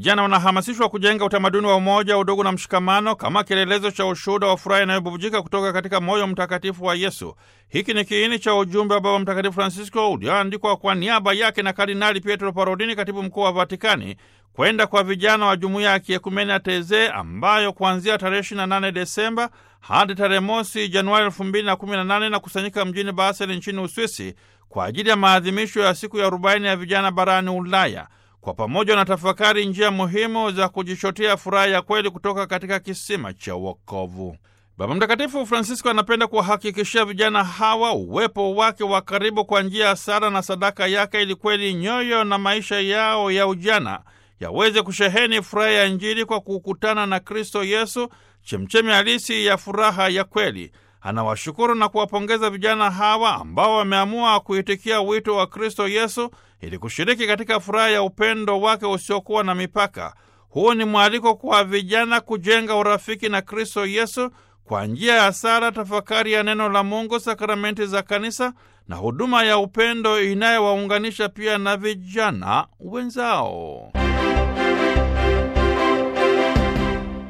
vijana wanahamasishwa kujenga utamaduni wa umoja, udugu na mshikamano kama kielelezo cha ushuhuda wa furaha inayobubujika kutoka katika moyo mtakatifu wa Yesu. Hiki ni kiini cha ujumbe wa Baba Mtakatifu Francisco ulioandikwa kwa niaba yake na Kardinali Pietro Parolini, katibu mkuu wa Vatikani, kwenda kwa vijana wa jumuiya ya kiekumene ya Teze ambayo kuanzia tarehe 28 Desemba hadi tarehe mosi Januari 2018 na kusanyika mjini Basel nchini Uswisi kwa ajili ya maadhimisho ya siku ya arobaini ya vijana barani Ulaya. Kwa pamoja na tafakari njia muhimu za kujichotea furaha ya kweli kutoka katika kisima cha wokovu. Baba Mtakatifu Francisco anapenda kuwahakikishia vijana hawa uwepo wake wa karibu kwa njia ya sala na sadaka yake, ili kweli nyoyo na maisha yao ya ujana yaweze kusheheni furaha ya Injili kwa kukutana na Kristo Yesu, chemchemi halisi ya furaha ya kweli. Anawashukuru na kuwapongeza vijana hawa ambao wameamua kuitikia wito wa Kristo Yesu ili kushiriki katika furaha ya upendo wake usiokuwa na mipaka. Huu ni mwaliko kwa vijana kujenga urafiki na Kristo Yesu kwa njia ya sala, tafakari ya neno la Mungu, sakramenti za kanisa na huduma ya upendo inayowaunganisha pia na vijana wenzao.